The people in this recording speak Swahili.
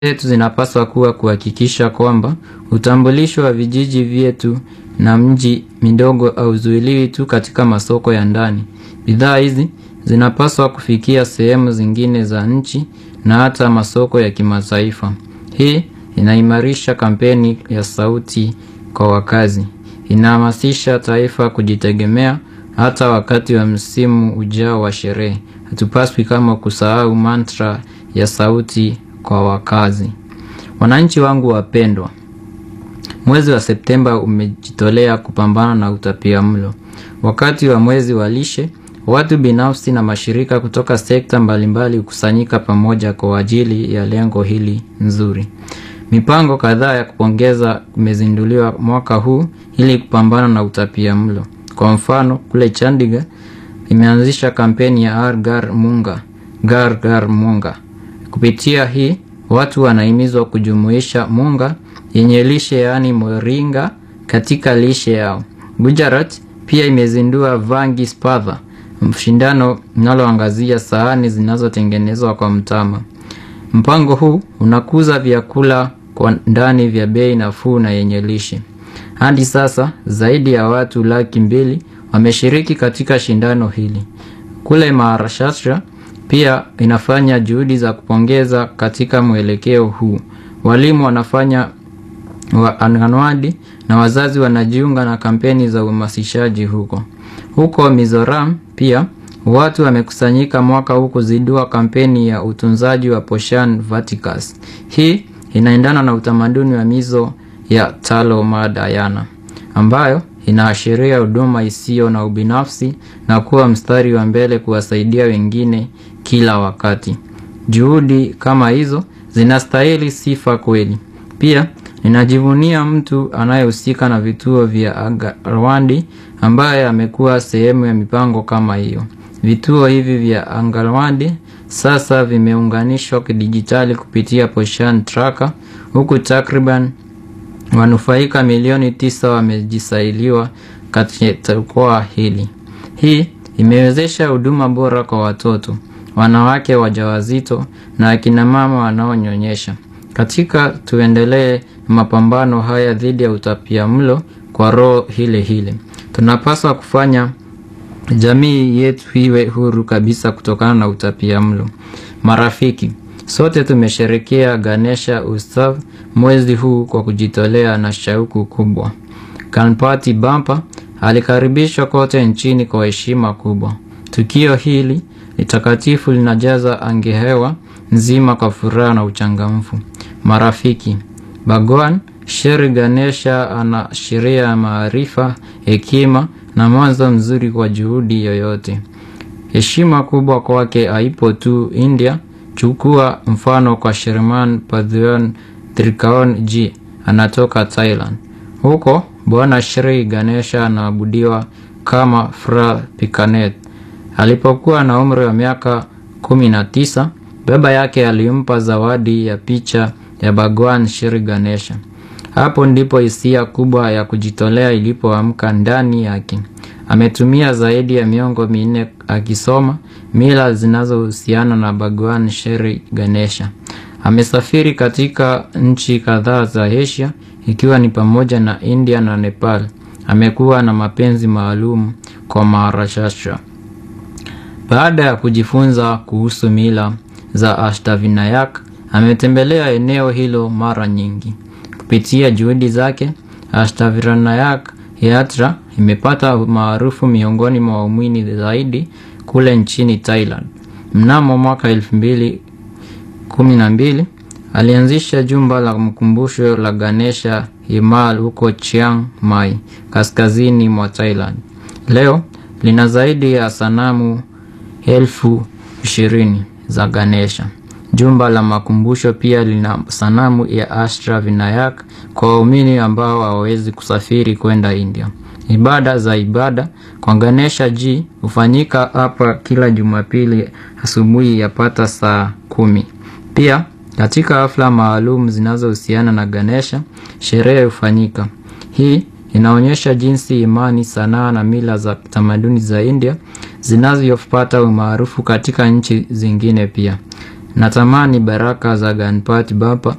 zetu zinapaswa kuwa kuhakikisha kwamba utambulisho wa vijiji vyetu na mji midogo hauzuiliwi tu katika masoko ya ndani. Bidhaa hizi zinapaswa kufikia sehemu zingine za nchi na hata masoko ya kimataifa. Hii inaimarisha kampeni ya sauti kwa wakazi. Inahamasisha taifa kujitegemea hata wakati wa msimu ujao wa sherehe. Hatupaswi kama kusahau mantra ya sauti kwa wakazi. Wananchi wangu wapendwa, mwezi wa Septemba umejitolea kupambana na utapiamlo. Wakati wa mwezi wa lishe, watu binafsi na mashirika kutoka sekta mbalimbali hukusanyika pamoja kwa ajili ya lengo hili nzuri. Mipango kadhaa ya kupongeza imezinduliwa mwaka huu ili kupambana na utapiamlo. Kwa mfano, kule Chandigarh imeanzisha kampeni ya Har Ghar Munga, Ghar Ghar Munga. Kupitia hii watu wanahimizwa kujumuisha munga yenye lishe yaani moringa katika lishe yao. Gujarat pia imezindua Vangi Spatha, mshindano linaloangazia sahani zinazotengenezwa kwa mtama. Mpango huu unakuza vyakula kwa ndani vya bei nafuu na yenye lishe. Hadi sasa zaidi ya watu laki mbili wameshiriki katika shindano hili. Kule Maharashtra pia inafanya juhudi za kupongeza katika mwelekeo huu. Walimu wanafanya wa anwadi na wazazi wanajiunga na kampeni za uhamasishaji huko. Huko Mizoram pia watu wamekusanyika mwaka huu kuzindua kampeni ya utunzaji wa Poshan Vaticus. Hii inaendana na utamaduni wa mizo ya Talo Madayana ambayo inaashiria huduma isiyo na ubinafsi na kuwa mstari wa mbele kuwasaidia wengine kila wakati. Juhudi kama hizo zinastahili sifa kweli. Pia ninajivunia mtu anayehusika na vituo vya Angalwadi ambaye amekuwa sehemu ya mipango kama hiyo. Vituo hivi vya Angalwadi sasa vimeunganishwa kidijitali kupitia Poshan Tracker huku takriban wanufaika milioni tisa wamejisailiwa katika jukwaa hili. Hii imewezesha huduma bora kwa watoto, wanawake wajawazito na akina mama wanaonyonyesha. Katika tuendelee mapambano haya dhidi ya utapiamlo kwa roho hile hile. Tunapaswa kufanya jamii yetu iwe huru kabisa kutokana na utapiamlo. Marafiki, sote tumesherekea Ganesha Utsav mwezi huu kwa kujitolea na shauku kubwa. Ganpati Bappa alikaribishwa kote nchini kwa heshima kubwa. Tukio hili ni takatifu linajaza angehewa nzima kwa furaha na uchangamfu. Marafiki, Bhagwan Shri Ganesha anaashiria maarifa, hekima na mwanzo mzuri kwa juhudi yoyote. Heshima kubwa kwake haipo tu India. Chukua mfano kwa Shriman Padhyon Trikaon G anatoka Thailand. Huko Bwana Shri Ganesha anaabudiwa kama Fra Pikanet. Alipokuwa na umri wa miaka kumi na tisa, baba yake alimpa zawadi ya picha ya Bhagwan Shri Ganesha. Hapo ndipo hisia kubwa ya kujitolea ilipoamka ndani yake. Ametumia zaidi ya miongo minne akisoma mila zinazohusiana na Bhagwan Shri Ganesha. Amesafiri katika nchi kadhaa za Asia ikiwa ni pamoja na India na Nepal. Amekuwa na mapenzi maalum kwa Maharashtra. Baada ya kujifunza kuhusu mila za Ashtavinayak, ametembelea eneo hilo mara nyingi. Kupitia juhudi zake, Ashtavinayak Yatra imepata maarufu miongoni mwa waumini zaidi kule nchini Thailand. Mnamo mwaka elfu mbili kumi na mbili alianzisha jumba la mkumbusho la Ganesha Himal huko Chiang Mai, kaskazini mwa Thailand. Leo lina zaidi ya sanamu elfu ishirini za Ganesha. Jumba la makumbusho pia lina sanamu ya Ashtra Vinayak kwa waumini ambao hawawezi kusafiri kwenda India. Ibada za ibada kwa Ganesha G hufanyika hapa kila Jumapili asubuhi yapata saa kumi. Pia katika hafla maalum zinazohusiana na Ganesha, sherehe hufanyika. Hii inaonyesha jinsi imani, sanaa na mila za tamaduni za India zinavyopata umaarufu katika nchi zingine pia. Natamani baraka za Ganpati Bappa